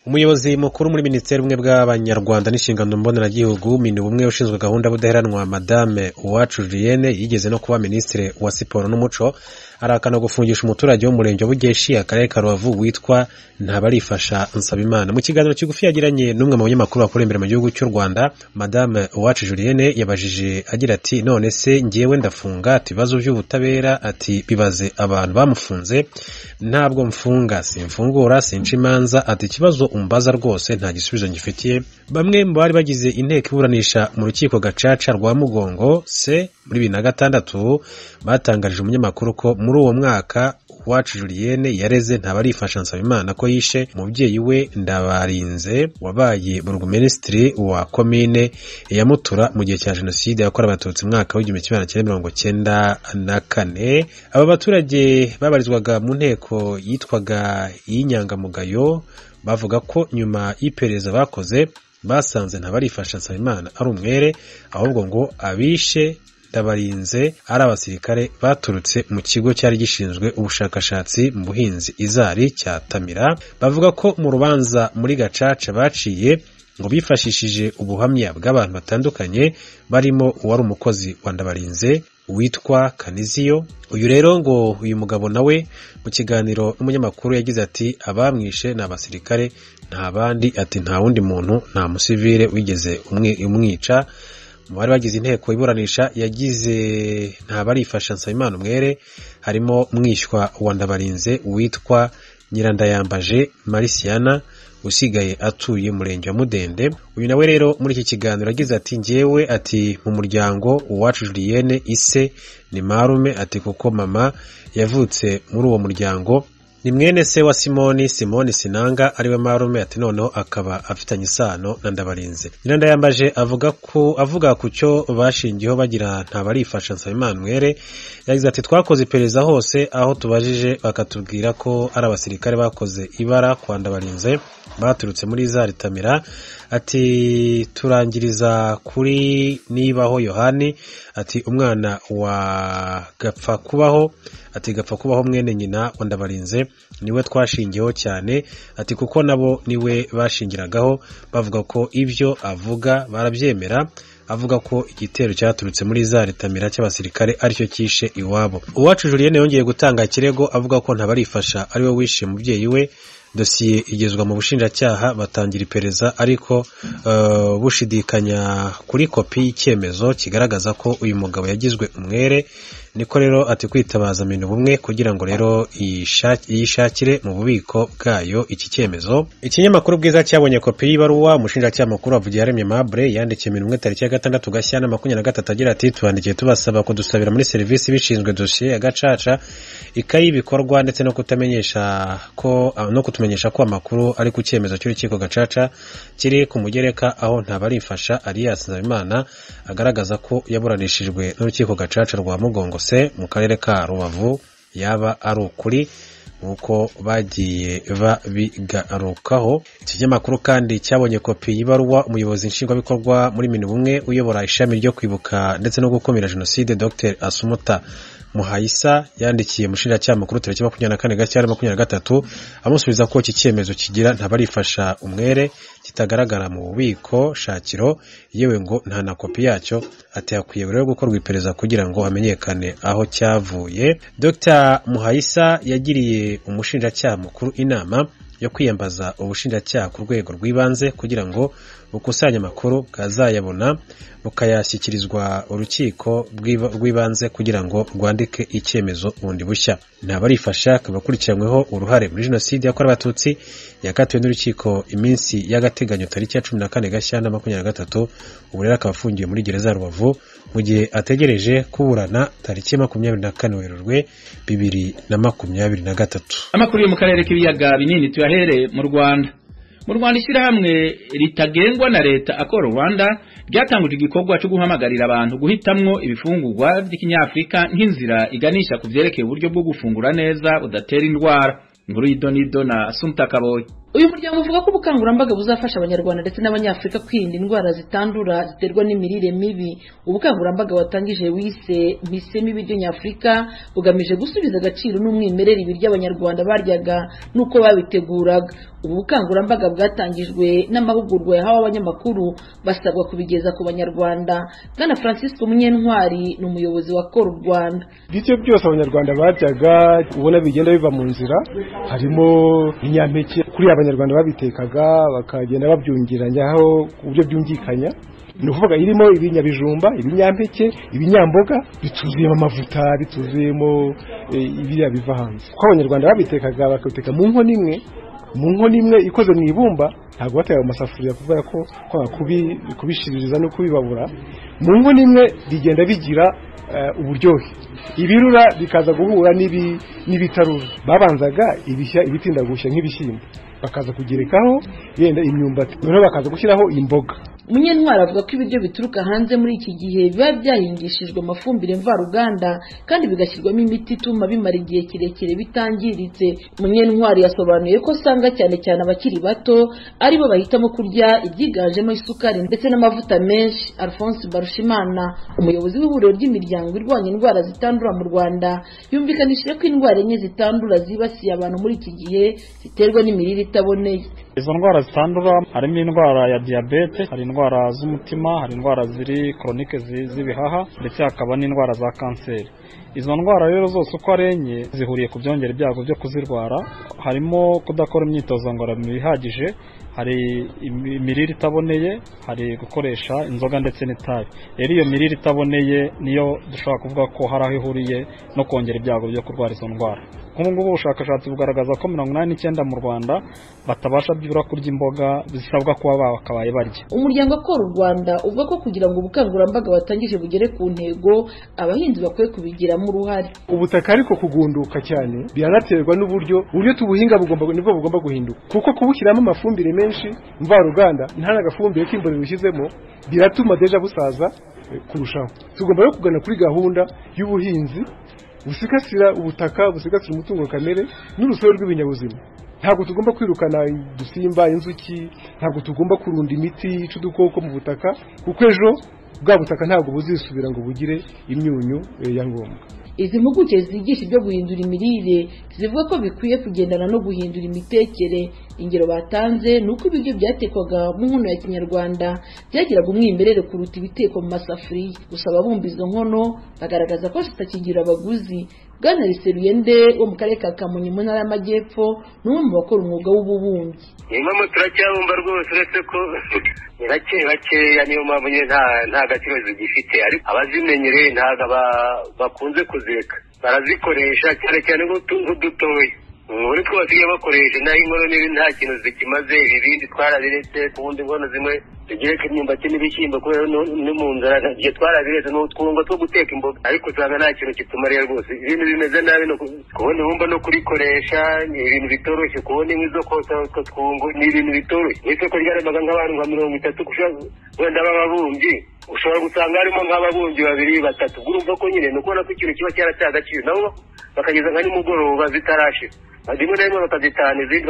umuyobozi mukuru muri minisiteri ubumwe bw'abanyarwanda n'inshingano mboneragihugu ubumwe ushinzwe gahunda budaheranwa madame uwacu julienne yigeze no kuba minisitiri wa siporo n'umuco arahakana gufungisha umuturage w'umurenge wa bugeshi akarere ka rubavu witwa ntabarifasha nsabimana mu kiganiro kigufi yagiranye n'umwe mu banyamakuru bakora imbere mu gihugu cy'u rwanda madame uwacu julienne yabajije agira ati none se ngewe ndafunga ati ibibazo by'ubutabera ati bibaze abantu bamufunze ntabwo mfunga simfungura sinca imanza ati ikibazo umbaza rwose nta gisubizo ngifitiye bamwe mu bari bagize inteko iburanisha mu rukiko gacaca rwa mugongo se muri bibiri na gatandatu batangarije umunyamakuru ko muri uwo mwaka uwacu julienne yareze ntabarifasha nsabimana ko yishe umubyeyi we ndabarinze wabaye burugumesitiri wa komine ya mutura mu gihe cya jenoside yakorewe abatutsi mu mwaka w'igihumbi kimwe magana cyenda mirongo cyenda na kane aba baturage babarizwaga mu nteko yitwaga iy'inyangamugayo bavuga ko nyuma y'iperereza bakoze basanze ntabarifasha nsabimana ari umwere ahubwo ngo abishe ndabarinze ari abasirikare baturutse mu kigo cyari gishinzwe ubushakashatsi mu buhinzi izari cya tamira bavuga ko mu rubanza muri gacaca baciye ngo bifashishije ubuhamya bw'abantu batandukanye barimo uwari umukozi wa ndabarinze witwa kaniziyo uyu rero ngo uyu mugabo nawe mu kiganiro n'umunyamakuru yagize ati abamwishe ni abasirikare nta bandi ati nta wundi muntu nta musivire wigeze umwi- umwica mu bari bagize inteko iburanisha yagize ntabarifasha nsabimana umwere harimo mwishywa wa ndabarinze witwa nyirandayambaje marisiyana usigaye atuye umurenge wa mudende uyu nawe rero muri iki kiganiro yagize ati ngewe ati mu muryango uwacu julienne ise ni marume ati kuko mama yavutse muri uwo muryango ni mwene se wa simoni simoni sinanga ariwe marume ati noneho akaba afitanye isano na ndabarinze nyirandayambaje avuga ku avuga ku cyo bashingiyeho bagira ntabarifasha nsabimana mwere yagize ati twakoze iperereza hose aho tubajije bakatubwira ko ari abasirikare bakoze ibara kwa ndabarinze baturutse muri za ritamira ati turangiriza kuri nibaho yohani ati umwana wa gapfa kubaho ati gapfa kubaho mwene nyina wa ndabarinze niwe twashingiyeho cyane ati kuko nabo niwe bashingiragaho bavuga ko ibyo avuga barabyemera avuga ko igitero cyaturutse muri za ritamira cy'abasirikare aricyo cyishe iwabo uwacu julienne yongeye gutanga ikirego avuga ko ntabarifasha ariwe wishe mubyeyi we dosiye igezwa mu bushinjacyaha batangira iperereza ariko eh, bushidikanya kuri kopi y'icyemezo kigaragaza ko uyu mugabo yagizwe umwere niko rero ati kwitabaza mino bumwe kugira ngo rero yisha- yishakire mu bubiko bwayo iki cyemezo ikinyamakuru bwiza cyabonye kopi y'ibaruwa umushinjacyaha mukuru wa Vugiyaremye Mabure yandikiye mino umwe tariki ya gatandatu Gashyantare makumyabiri na gatatu agira ati tubandikiye tubasaba kudusabira muri serivisi bishinzwe dosiye ya gacaca ikayi y'ibikorwa ndetse no kutamenyesha ko no kutumenyesha ko amakuru ari ku cyemezo cy'urukiko gacaca kiri ku mugereka aho ntabarifasha Alias Nsabimana agaragaza ko yaburanishijwe n'urukiko gacaca rwa Mugongo se mu karere ka Rubavu yaba ari ukuri nk'uko bagiye babigarukaho iki kinyamakuru kandi cyabonye kopi y'ibaruwa umuyobozi nshingwabikorwa muri mini bumwe uyobora ishami ryo kwibuka ndetse no gukumira jenoside dr asumuta muhayisa yandikiye umushinjacyaha mukuru tariki makumyabiri na kane gashyantare makumyabiri na gatatu amusubiza ko iki cyemezo kigira ntabarifasha umwere kitagaragara mu bubiko shakiro yewe ngo nta na kopi yacyo ati hakwiye rero gukorwa iperereza kugira ngo hamenyekane aho cyavuye dr muhayisa yagiriye umushinjacyaha mukuru inama yo kwiyambaza ubushinjacyaha ku rwego rw'ibanze kugira ngo bukusanye amakuru bwazayabona bukayashyikirizwa urukiko rw'iba- rw'ibanze kugira ngo rwandike icyemezo bundi bushya ntabarifasha akaba akurikiranyweho uruhare muri jenoside yakorewe abatutsi yakatiwe n'urukiko iminsi y'agateganyo tariki ya cumi na kane gashyantare makumyabiri na gatatu ubu rero akaba afungiwe muri gereza ya rubavu mu gihe ategereje kuburana tariki makumyabiri na kane werurwe bibiri na makumyabiri na gatatu amakuru yo mu karere k'ibiyaga binini tuyahereye mu rwanda mu rwanda ishyirahamwe ritagengwa na leta akora rwanda ryatanguje igikorwa cyo guhamagarira abantu guhitamwo ibifungurwa by'ikinyafurika nk'inzira iganisha ku byerekeye uburyo bwo gufungura neza budatera indwara inkuru y'idonido na sumta kaboyi uyu muryango uvuga ko ubukangurambaga buzafasha abanyarwanda ndetse n'abanyafurika kwirinda indwara zitandura ziterwa n'imirire mibi ubukangurambaga watangije wise mise mibi byo nyafurika bugamije gusubiza agaciro n'umwimerere ibiryo abanyarwanda baryaga n'uko babiteguraga ubu bukangurambaga bwatangijwe n'amahugurwa yahawe abanyamakuru basabwa kubigeza ku banyarwanda bwana francisco munyentwari ni umuyobozi wa koro rwanda ibiryo byose abanyarwanda baryaga ubona bigenda biva mu nzira harimo ibinyampeke kuriya abanyarwanda babitekaga bakagenda babyungiranyaho ku buryo byumvikanya ni ukuvuga irimo ibinyabijumba ibinyampeke ibinyamboga bituzuyemo amavuta bituzuyemo ibiriya biva hanze kuko abanyarwanda babitekaga bakabiteka mu nkono imwe mu nkono imwe ikoze mu ibumba ntabwo batekaga mu masafuriya kubera ko kubishiririza no kubibabura mu nkono imwe bigenda bigira uburyohe ibirura bikaza guhura n'ibitarura babanzaga ibitindagushya nk'ibishyimbo bakaza kugerekaho yenda imyumbati noneho bakaza gushyiraho imboga munyentwari avuga ko ibiryo bituruka hanze muri iki gihe biba byahingishijwe amafumbire mvaruganda kandi bigashyirwamo imiti ituma bimara igihe kirekire bitangiritse munyentwari yasobanuye ko usanga cyane cyane abakiri bato aribo bahitamo kurya ibyiganjemo isukari ndetse n'amavuta menshi alphonse barushimana umuyobozi w'ihuriro ry'imiryango irwanya indwara zitandura mu rwanda yumvikanishije ko indwara enye zitandura zibasiye abantu muri iki gihe ziterwa n'imirire itaboneye izo ndwara zitandura harimo indwara ya diyabete hari indwara z'umutima hari indwara ziri koronike z'ibihaha ndetse hakaba n'indwara za kanseri izo ndwara rero zose uko ari enye zihuriye ku byongera ibyago byo kuzirwara harimo kudakora imyitozo ngororamubiri ihagije hari imirire itaboneye hari gukoresha inzoga ndetse n'itabi rero iyo mirire itaboneye niyo dushobora kuvuga ko hari aho ihuriye no kongera ibyago byo kurwara izo ndwara nk'ubu ngubu ubushakashatsi bugaragaza ko mirongo inani n'icyenda mu rwanda batabasha byibura kurya imboga zisabwa kuba bakabaye barya umuryango akora u rwanda uvuga ko kugira ngo ubukangurambaga watangije bugere ku ntego abahinzi bakwiye kubigiramo uruhare ubutaka ariko kugunduka cyane biranaterwa n'uburyo uburyo tubuhinga nibwo bugomba guhinduka kuko kubushyiramo amafumbire menshi mvaruganda nta n'agafumbire k'imborera ushyizemo biratuma deja busaza kurushaho tugomba rero kugana kuri gahunda y'ubuhinzi busigasira ubutaka busigasira umutungo kamere n'urusobe rw'ibinyabuzima ntabwo tugomba kwirukana udusimba inzuki ntabwo tugomba kurunda imiti yica udukoko mu butaka kuko ejo bwa butaka ntabwo buzisubira ngo bugire imyunyu ya ngombwa izi mpuguke zigisha ibyo guhindura imirire zivuga ko bikwiye kugendana no guhindura imitekere ingero batanze ni uko ibiryo byatekwaga mu nkono ya kinyarwanda byagiraga umwimerere kuruta ibitekwa mu masafuriya gusa ababumba izo nkono bagaragaza ko zitakigira abaguzi bwana riseruyende wo mu karere ka kamonyi mu ntara y'amajyepfo ni umwe mu bakora umwuga w'ububumbyi niyo mpamvu turacyabumba rwose uretse ko ni bake bakeya niyo mpamvu nyine nta gaciro zigifite ariko abazimenyereye ntabwo bakunze kuzireka barazikoresha cyane cyane nk'udutoya uri ko basigaye bakoresha naho inkono niba nta kintu zikimaze ibindi twarabiretse ku wundi nkono zimwe tugereka imyumbati n'ibishyimbo kubera no mu nzara igihe twarabiretse ni utwungo two guteka imboga ariko usanga nta kintu kitumariye rwose ibintu bimeze nabi kubona ibumba no kurikoresha ni ibintu bitoroshye kubona inkwi zo kotsa utwo twungo ni ibintu bitoroshye n'isoko ryaremaga nk'abantu nka mirongo itatu wenda b'ababumbyi ushobora gusanga harimo nk'ababumbyi babiri batatu urumva ko nyine ni ukubona ko ikintu kiba cyarateye agaciro nabo bakageza nka nimugoroba zitarashira rimwe na rimwe bakazitahana izindi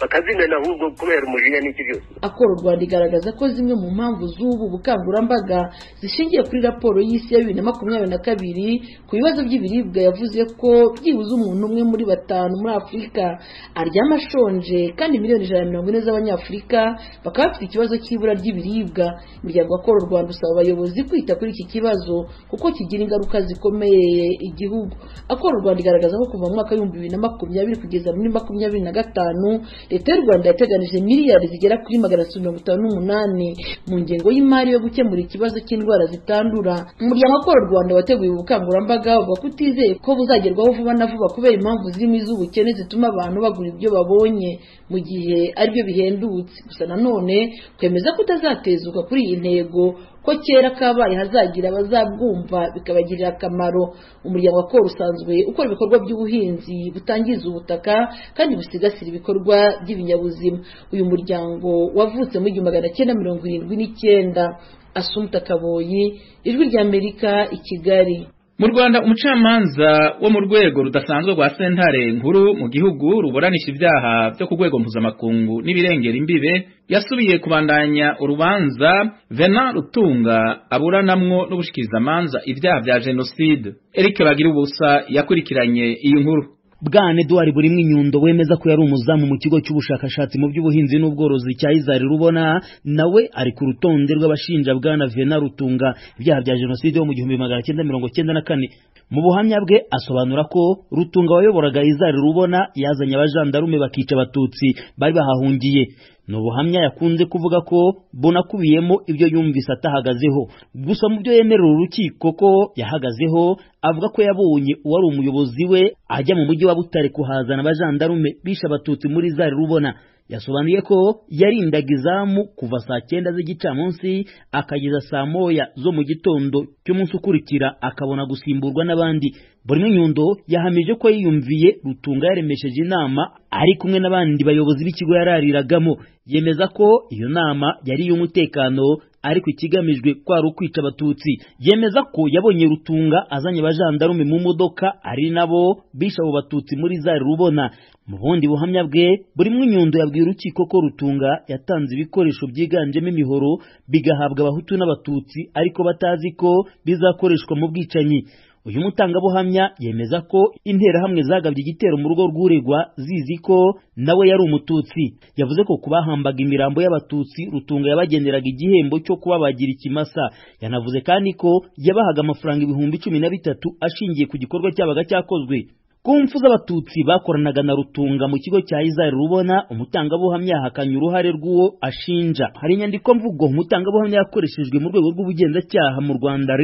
bakazimena ahubwo kubera umujinya n'iki byose akora u rwanda igaragaza ko zimwe mu mpamvu z'ubu bukangurambaga zishingiye kuri raporo y'isi ya bibiri na makumyabiri na kabiri ku bibazo by'ibiribwa yavuze ko byibuze umuntu umwe muri batanu muri afurika aryama ashonje kandi miliyoni ijana na mirongo ine z'abanyafurika bakaba bafite ikibazo cy'ibura ry'ibiribwa imiryango akora u rwanda usaba abayobozi kwita kuri iki kibazo kuko kigira ingaruka zikomeye igihugu akora u rwanda igaragaza ko kuva mu mwaka w'ibihumbi bibiri na makumyabiri kugeza muri makumyabiri na gatanu leta y'u rwanda yateganije miliyari zigera kuri magana atatu mirongo itanu n'umunani mu ngengo y'imari yo gukemura ikibazo cy'indwara zitandura umuryango akora u rwanda wateguye ubukangurambaga buvuga ko utizeye ko buzagerwaho vuba na vuba kubera impamvu zirimo iz'ubukene zituma abantu bagura ibyo babonye mu gihe aribyo bihendutse gusa nanone kwemeza ko utazatezuka kuri iyi ntego ko kera kabaye hazagira abazabwumva bikabagirira akamaro umuryango akora usanzwe ukora ibikorwa by'ubuhinzi butangiza ubutaka kandi busigasira ibikorwa by'ibinyabuzima uyu muryango wavutse mu igihumbi magana cyenda mirongo irindwi n'icyenda asumta kaboyi ijwi ry'amerika i kigali mu rwanda umucamanza wo mu rwego rudasanzwe rwa sentare nkuru mu gihugu ruburanisha ibyaha byo ku rwego mpuzamakungu n'ibirengera imbibe yasubiye kubandanya urubanza vena rutunga aburanamwo n'ubushikirizamanza ibyaha bya jenoside eric bagira ubusa yakurikiranye iyi nkuru bwana eduard buri mwinyundo wemeza ko yari umuzamu mu kigo cy'ubushakashatsi mu by'ubuhinzi n'ubworozi cya izari rubona nawe ari ku rutonde rw'abashinja bwana vena rutunga ibyaha bya jenoside yo mu gihumbi magana cyenda mirongo cyenda na kane mu buhamya bwe asobanura ko rutunga wayoboraga izari rubona yazanye abajandarume bakica abatutsi bari bahahungiye ni ubuhamya yakunze kuvuga ko bunakubiyemo ibyo yumvise atahagazeho gusa mu byo yemerera urukiko ko yahagazeho avuga ko yabonye uwari umuyobozi we ajya mu mujyi wa butare kuhazana abajandarume bishe abatutsi muri zari rubona yasobanuye ko yarindaga izamu kuva saa cyenda z'igicamunsi akageza saa moya zo mu gitondo cy'umunsi ukurikira akabona gusimburwa n'abandi buri nyundo yahamije ko yiyumviye rutunga yaremesheje inama ari kumwe n'abandi bayobozi b'ikigo yarariragamo yemeza ko iyo nama yari iy'umutekano ariko ikigamijwe kwari ukwica abatutsi yemeza ko yabonye rutunga azanye abajandarume mu modoka ari nabo bishe abo batutsi muri zari rubona mu bundi buhamya bwe buri mwinyundo yabwiye urukiko ko rutunga yatanze ibikoresho byiganjemo imihoro bigahabwa abahutu n'abatutsi ariko batazi ko bizakoreshwa mu bwicanyi uyu mutangabuhamya yemeza ko interahamwe zagabye igitero mu rugo rw'uregwa zizi ko nawe yari umututsi yavuze ko kubahambaga imirambo y'abatutsi rutunga yabageneraga igihembo cyo kubabagira ikimasa yanavuze kandi ko yabahaga amafaranga ibihumbi cumi na bitatu ashingiye ku gikorwa cyabaga cyakozwe ku mpfu z'abatutsi bakoranaga na rutunga mu kigo cya izari rubona umutangabuhamya yahakanye uruhare rw'uwo ashinja hari inyandiko mvugo umutangabuhamya yakoreshejwe mu rwego rw'ubugenzacyaha mu rwanda